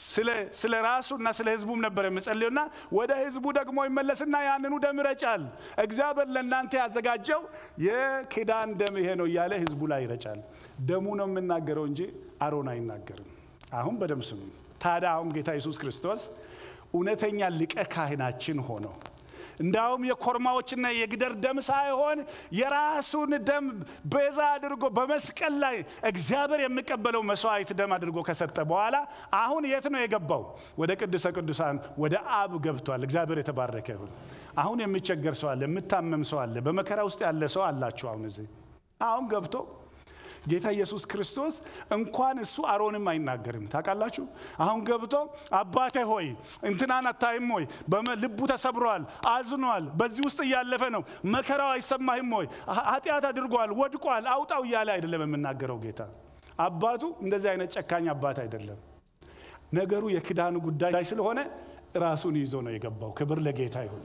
ስለ ራሱ እና ስለ ህዝቡም ነበር የምጸልዩና ወደ ህዝቡ ደግሞ ይመለስና ያንኑ ደም ይረጫል። እግዚአብሔር ለእናንተ ያዘጋጀው የኪዳን ደም ይሄ ነው እያለ ህዝቡ ላይ ይረጫል። ደሙ ነው የምናገረው እንጂ አሮን አይናገርም። አሁን በደም ስሙ። ታዲያ አሁን ጌታ ኢየሱስ ክርስቶስ እውነተኛ ሊቀ ካህናችን ሆነው እንዳውም የኮርማዎችና የግደር ደም ሳይሆን የራሱን ደም ቤዛ አድርጎ በመስቀል ላይ እግዚአብሔር የሚቀበለው መስዋዕት ደም አድርጎ ከሰጠ በኋላ አሁን የት ነው የገባው? ወደ ቅዱሰ ቅዱሳን ወደ አብ ገብቷል። እግዚአብሔር የተባረከ ይሁን። አሁን የሚቸገር ሰው አለ፣ የምታመም ሰው አለ፣ በመከራ ውስጥ ያለ ሰው አላችሁ። አሁን እዚህ አሁን ገብቶ ጌታ ኢየሱስ ክርስቶስ እንኳን እሱ አሮንም አይናገርም። ታውቃላችሁ። አሁን ገብቶ አባቴ ሆይ እንትናን አታይም ሆይ ልቡ ተሰብሯል፣ አዝኗል፣ በዚህ ውስጥ እያለፈ ነው፣ መከራው አይሰማህም ሆይ ኃጢአት አድርጓል፣ ወድቋል፣ አውጣው እያለ አይደለም የምናገረው ጌታ። አባቱ እንደዚህ አይነት ጨካኝ አባት አይደለም። ነገሩ የክዳኑ ጉዳይ ስለሆነ ራሱን ይዞ ነው የገባው። ክብር ለጌታ ይሁን።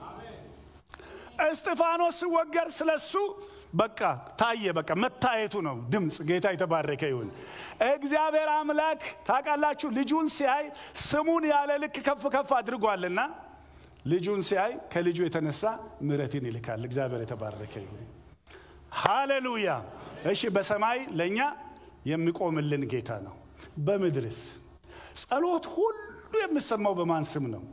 እስጢፋኖስ ሲወገር ስለሱ በቃ ታየ። በቃ መታየቱ ነው ድምፅ። ጌታ የተባረከ ይሁን። እግዚአብሔር አምላክ ታውቃላችሁ፣ ልጁን ሲያይ ስሙን ያለ ልክ ከፍ ከፍ አድርጓልና ልጁን ሲያይ ከልጁ የተነሳ ምሕረትን ይልካል። እግዚአብሔር የተባረከ ይሁን። ሃሌሉያ። እሺ፣ በሰማይ ለእኛ የሚቆምልን ጌታ ነው። በምድርስ ጸሎት ሁሉ የሚሰማው በማን ስም ነው?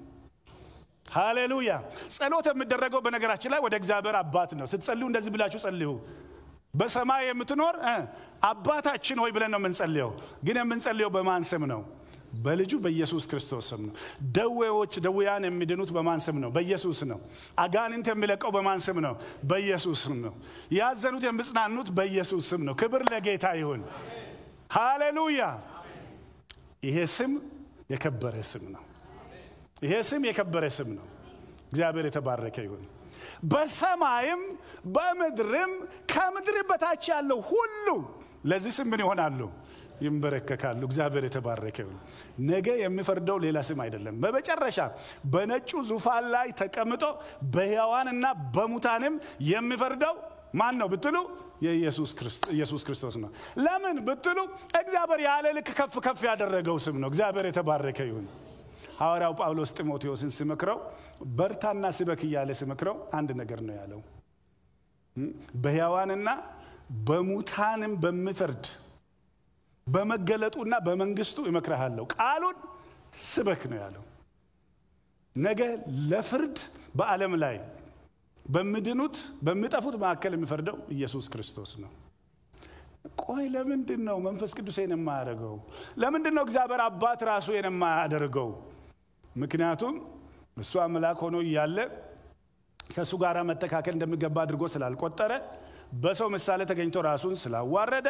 ሃሌሉያ። ጸሎት የሚደረገው በነገራችን ላይ ወደ እግዚአብሔር አባት ነው። ስትጸልዩ እንደዚህ ብላችሁ ጸልዩ። በሰማይ የምትኖር አባታችን ሆይ ብለን ነው የምንጸልየው። ግን የምንጸልየው በማን ስም ነው? በልጁ በኢየሱስ ክርስቶስ ስም ነው። ደዌዎች ደዌያን የሚድኑት በማን ስም ነው? በኢየሱስ ነው። አጋንንት የሚለቀው በማን ስም ነው? በኢየሱስ ስም ነው። ያዘኑት የሚጽናኑት በኢየሱስ ስም ነው። ክብር ለጌታ ይሁን። ሃሌሉያ። ይሄ ስም የከበረ ስም ነው። ይሄ ስም የከበረ ስም ነው። እግዚአብሔር የተባረከ ይሁን። በሰማይም በምድርም ከምድር በታች ያለው ሁሉ ለዚህ ስም ምን ይሆናሉ? ይንበረከካሉ። እግዚአብሔር የተባረከ ይሁን። ነገ የሚፈርደው ሌላ ስም አይደለም። በመጨረሻ በነጩ ዙፋን ላይ ተቀምጦ በሕያዋንና በሙታንም የሚፈርደው ማን ነው ብትሉ ኢየሱስ ክርስቶስ ነው። ለምን ብትሉ እግዚአብሔር ያለ ልክ ከፍ ከፍ ያደረገው ስም ነው። እግዚአብሔር የተባረከ ይሁን። ሐዋርያው ጳውሎስ ጢሞቴዎስን ሲመክረው በርታና ስበክ እያለ ሲመክረው አንድ ነገር ነው ያለው። በሕያዋንና በሙታንም በሚፈርድ በመገለጡና በመንግስቱ እመክርሃለሁ። ቃሉን ስበክ ነው ያለው። ነገ ለፍርድ በዓለም ላይ በሚድኑት በሚጠፉት መካከል የሚፈርደው ኢየሱስ ክርስቶስ ነው። ቆይ ለምንድን ነው መንፈስ ቅዱሴን የማያደርገው? ለምንድን ነው እግዚአብሔር አባት ራሱ የማያደርገው? ምክንያቱም እሱ አምላክ ሆኖ እያለ ከእሱ ጋር መተካከል እንደሚገባ አድርጎ ስላልቆጠረ በሰው ምሳሌ ተገኝቶ ራሱን ስላዋረደ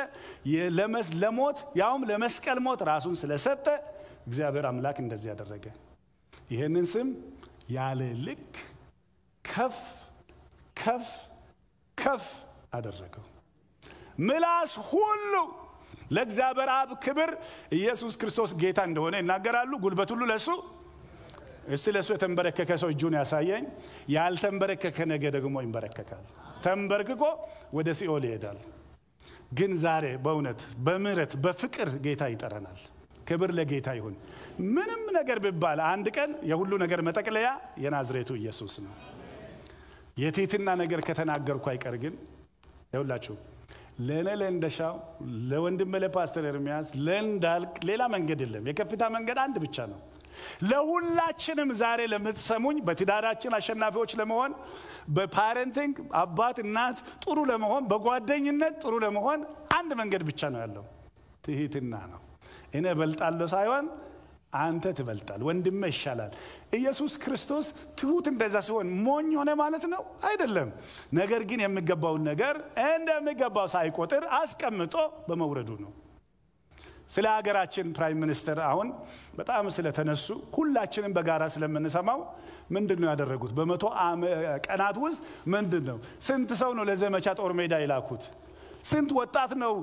ለሞት ያውም ለመስቀል ሞት ራሱን ስለሰጠ እግዚአብሔር አምላክ እንደዚህ ያደረገ። ይህንን ስም ያለ ልክ ከፍ ከፍ ከፍ አደረገው። ምላስ ሁሉ ለእግዚአብሔር አብ ክብር ኢየሱስ ክርስቶስ ጌታ እንደሆነ ይናገራሉ። ጉልበት ሁሉ ለእሱ እስቲ ለእሱ የተንበረከከ ሰው እጁን ያሳየኝ። ያልተንበረከከ ነገ ደግሞ ይንበረከካል። ተንበርክኮ ወደ ሲኦል ይሄዳል። ግን ዛሬ በእውነት በምህረት በፍቅር ጌታ ይጠረናል። ክብር ለጌታ ይሁን። ምንም ነገር ቢባል አንድ ቀን የሁሉ ነገር መጠቅለያ የናዝሬቱ ኢየሱስ ነው። የትህትና ነገር ከተናገርኩ አይቀር ግን ይሁላችሁ ለእኔ ለእንደሻው ለወንድሜ ለፓስተር ኤርሚያስ ለእንዳልክ ሌላ መንገድ የለም። የከፍታ መንገድ አንድ ብቻ ነው። ለሁላችንም ዛሬ ለምትሰሙኝ በትዳራችን አሸናፊዎች ለመሆን በፓረንቲንግ አባት እናት ጥሩ ለመሆን በጓደኝነት ጥሩ ለመሆን አንድ መንገድ ብቻ ነው ያለው፣ ትህትና ነው። እኔ እበልጣለሁ ሳይሆን አንተ ትበልጣል፣ ወንድሜ ይሻላል። ኢየሱስ ክርስቶስ ትሁት እንደዛ ሲሆን ሞኝ ሆነ ማለት ነው አይደለም። ነገር ግን የሚገባውን ነገር እንደሚገባው ሳይቆጥር አስቀምጦ በመውረዱ ነው። ስለ ሀገራችን ፕራይም ሚኒስትር አሁን በጣም ስለተነሱ ሁላችንም በጋራ ስለምንሰማው ምንድን ነው ያደረጉት? በመቶ ቀናት ውስጥ ምንድን ነው ስንት ሰው ነው ለዘመቻ ጦር ሜዳ የላኩት? ስንት ወጣት ነው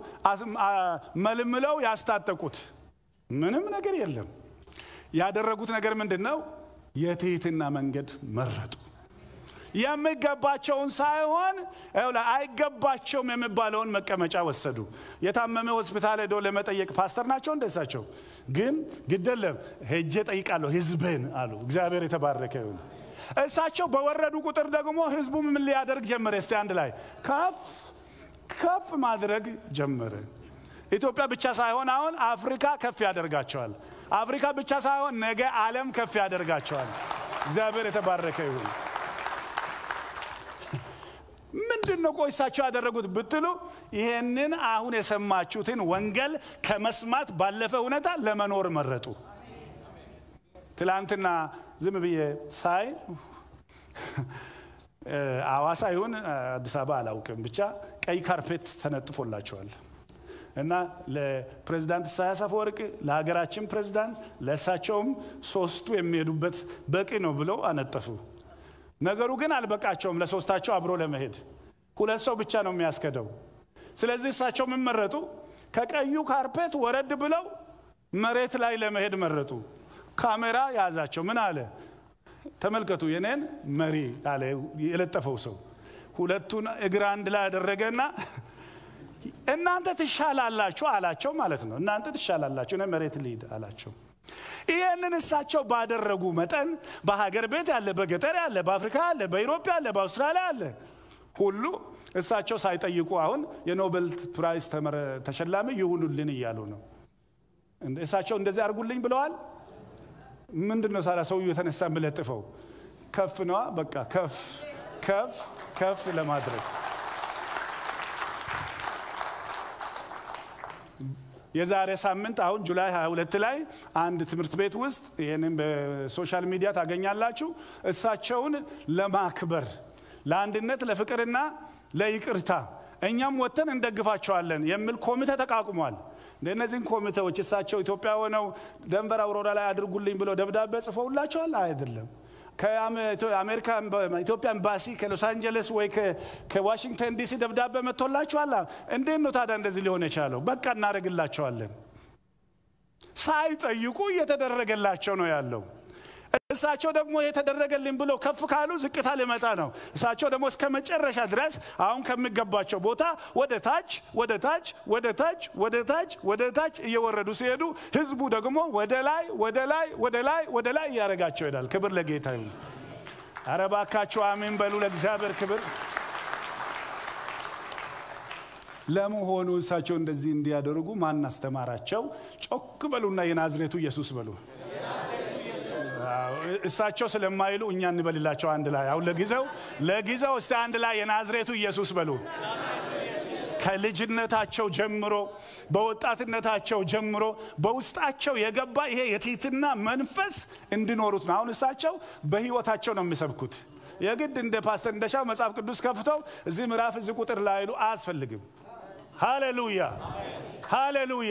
መልምለው ያስታጠቁት? ምንም ነገር የለም። ያደረጉት ነገር ምንድን ነው? የትህትና መንገድ መረጡ። የሚገባቸውን ሳይሆን አይገባቸውም የሚባለውን መቀመጫ ወሰዱ። የታመመ ሆስፒታል ሄዶ ለመጠየቅ ፓስተር ናቸው እንደሳቸው ግን ግደለም ሄጄ ጠይቃለሁ ህዝብን አሉ። እግዚአብሔር የተባረከ ይሁን። እሳቸው በወረዱ ቁጥር ደግሞ ህዝቡ ምን ሊያደርግ ጀመረ? እስቲ አንድ ላይ ከፍ ከፍ ማድረግ ጀመረ። ኢትዮጵያ ብቻ ሳይሆን አሁን አፍሪካ ከፍ ያደርጋቸዋል። አፍሪካ ብቻ ሳይሆን ነገ ዓለም ከፍ ያደርጋቸዋል። እግዚአብሔር የተባረከ ይሁን። ምንድን ነው ቆይሳቸው ያደረጉት ብትሉ ይሄንን አሁን የሰማችሁትን ወንጌል ከመስማት ባለፈ ሁኔታ ለመኖር መረጡ። ትላንትና ዝም ብዬ ሳይ አዋሳ ይሁን አዲስ አበባ አላውቅም፣ ብቻ ቀይ ካርፔት ተነጥፎላቸዋል እና ለፕሬዚዳንት ኢሳያስ አፈወርቅ ለሀገራችን ፕሬዚዳንት ለእሳቸውም ሶስቱ የሚሄዱበት በቂ ነው ብለው አነጠፉ። ነገሩ ግን አልበቃቸውም ለሶስታቸው አብሮ ለመሄድ ሁለት ሰው ብቻ ነው የሚያስከደው። ስለዚህ እሳቸው ምን መረጡ? ከቀዩ ካርፔት ወረድ ብለው መሬት ላይ ለመሄድ መረጡ። ካሜራ ያዛቸው። ምን አለ? ተመልከቱ የኔን መሪ አለ የለጠፈው ሰው። ሁለቱን እግር አንድ ላይ ያደረገና እናንተ ትሻላላችሁ አላቸው ማለት ነው። እናንተ ትሻላላችሁ፣ እኔ መሬት ልሂድ አላቸው። ይህንን እሳቸው ባደረጉ መጠን በሀገር ቤት ያለ፣ በገጠር ያለ፣ በአፍሪካ ያለ፣ በኢሮፓ ያለ፣ በአውስትራሊያ ያለ ሁሉ እሳቸው ሳይጠይቁ አሁን የኖቤል ፕራይዝ ተሸላሚ ይሁኑልን እያሉ ነው። እሳቸው እንደዚህ አድርጉልኝ ብለዋል። ምንድን ነው ሳላ ሰውዬው የተነሳ የምለጥፈው ከፍ ነዋ። በቃ ከፍ ከፍ ከፍ ለማድረግ የዛሬ ሳምንት አሁን ጁላይ 22 ላይ አንድ ትምህርት ቤት ውስጥ ይህንን በሶሻል ሚዲያ ታገኛላችሁ። እሳቸውን ለማክበር ለአንድነት፣ ለፍቅርና ለይቅርታ እኛም ወጥተን እንደግፋቸዋለን የሚል ኮሚቴ ተቋቁሟል። እነዚህን ኮሚቴዎች እሳቸው ኢትዮጵያ ሆነው ደንቨር አውሮራ ላይ አድርጉልኝ ብለው ደብዳቤ ጽፈውላቸዋል? አይደለም። ከአሜሪካ ኢትዮጵያ ኤምባሲ ከሎስ አንጀለስ ወይ ከዋሽንግተን ዲሲ ደብዳቤ መጥቶላችኋል? እንዴት ነው ታዲያ እንደዚህ ሊሆን የቻለው? በቃ እናደርግላቸዋለን። ሳይጠይቁ እየተደረገላቸው ነው ያለው። እሳቸው ደግሞ የተደረገልኝ ብለው ከፍ ካሉ ዝቅታ ሊመጣ ነው። እሳቸው ደግሞ እስከ መጨረሻ ድረስ አሁን ከሚገባቸው ቦታ ወደ ታች ወደ ታች ወደ ታች ወደ ታች ወደ ታች እየወረዱ ሲሄዱ ህዝቡ ደግሞ ወደ ላይ ወደ ላይ ወደ ላይ ወደ ላይ እያደረጋቸው ይሄዳል። ክብር ለጌታ ይሁን። ኧረ እባካችሁ አሜን በሉ። ለእግዚአብሔር ክብር። ለመሆኑ እሳቸው እንደዚህ እንዲያደርጉ ማን አስተማራቸው? ጮክ በሉና የናዝሬቱ ኢየሱስ በሉ። እሳቸው ስለማይሉ እኛ እንበልላቸው አንድ ላይ አሁን ለጊዜው ለጊዜው እስቲ አንድ ላይ የናዝሬቱ ኢየሱስ በሉ። ከልጅነታቸው ጀምሮ በወጣትነታቸው ጀምሮ በውስጣቸው የገባ ይሄ የትህትና መንፈስ እንዲኖሩት ነው። አሁን እሳቸው በህይወታቸው ነው የሚሰብኩት። የግድ እንደ ፓስተር እንደሻው መጽሐፍ ቅዱስ ከፍተው እዚህ ምዕራፍ እዚህ ቁጥር ላይሉ አያስፈልግም። ሃሌሉያ ሃሌሉያ፣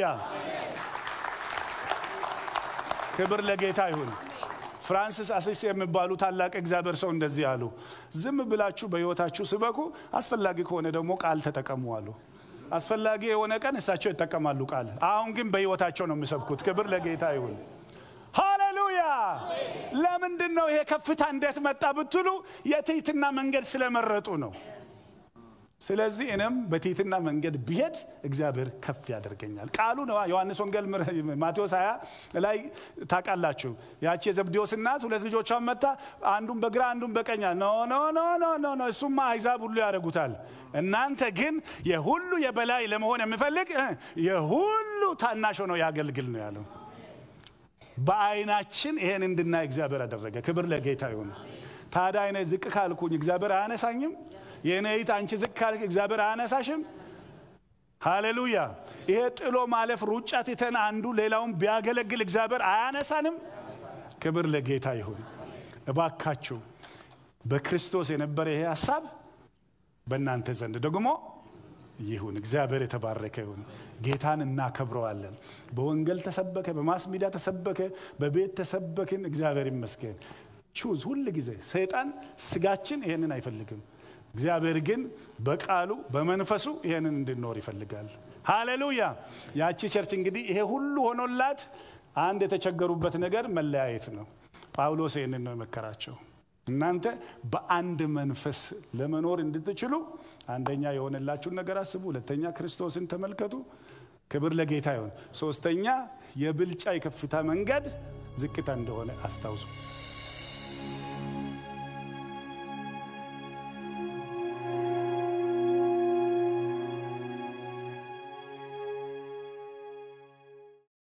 ክብር ለጌታ ይሁን። ፍራንሲስ አሲስ የሚባሉ ታላቅ እግዚአብሔር ሰው እንደዚህ አሉ። ዝም ብላችሁ በህይወታችሁ ስበኩ፣ አስፈላጊ ከሆነ ደግሞ ቃል ተጠቀሙ አሉ። አስፈላጊ የሆነ ቀን እሳቸው ይጠቀማሉ ቃል። አሁን ግን በህይወታቸው ነው የሚሰብኩት። ክብር ለጌታ ይሁን። ሃሌሉያ። ለምንድን ነው ይሄ ከፍታ እንዴት መጣ ብትሉ የትህትና መንገድ ስለመረጡ ነው። ስለዚህ እኔም በትህትና መንገድ ብሄድ እግዚአብሔር ከፍ ያደርገኛል። ቃሉ ነው። ዮሐንስ ወንጌል ማቴዎስ 20 ላይ ታውቃላችሁ። ያቺ የዘብዴዎስ እናት ሁለት ልጆቿን መታ አንዱን በግራ አንዱን በቀኛ ኖ ኖ ኖ ኖ ኖ ኖ እሱማ አይዛብ ሁሉ ያደርጉታል። እናንተ ግን የሁሉ የበላይ ለመሆን የሚፈልግ የሁሉ ታናሽ ሆኖ ያገልግል ነው ያለው። በአይናችን ይሄን እንድናይ እግዚአብሔር አደረገ። ክብር ለጌታ ይሁን። ታዲያ እኔ ዝቅ ካልኩኝ እግዚአብሔር አያነሳኝም? የኔይት አንቺ ዝቅ ካልክ እግዚአብሔር አያነሳሽም? ሃሌሉያ። ይሄ ጥሎ ማለፍ ሩጫ ትተን አንዱ ሌላውን ቢያገለግል እግዚአብሔር አያነሳንም? ክብር ለጌታ ይሁን። እባካችሁ በክርስቶስ የነበረ ይሄ ሀሳብ በእናንተ ዘንድ ደግሞ ይሁን። እግዚአብሔር የተባረከ ይሁን። ጌታን እናከብረዋለን። በወንጌል ተሰበከ፣ በማስ ሚዲያ ተሰበከ፣ በቤት ተሰበክን። እግዚአብሔር ይመስገን። ቹዝ ሁል ጊዜ ሰይጣን ስጋችን ይሄንን አይፈልግም። እግዚአብሔር ግን በቃሉ በመንፈሱ ይሄንን እንድንኖር ይፈልጋል። ሃሌሉያ። ያቺ ቸርች እንግዲህ ይሄ ሁሉ ሆኖላት አንድ የተቸገሩበት ነገር መለያየት ነው። ጳውሎስ ይህንን ነው የመከራቸው። እናንተ በአንድ መንፈስ ለመኖር እንድትችሉ አንደኛ የሆነላችሁን ነገር አስቡ፣ ሁለተኛ ክርስቶስን ተመልከቱ። ክብር ለጌታ ይሁን። ሶስተኛ የብልጫ የከፍታ መንገድ ዝቅታ እንደሆነ አስታውሱ።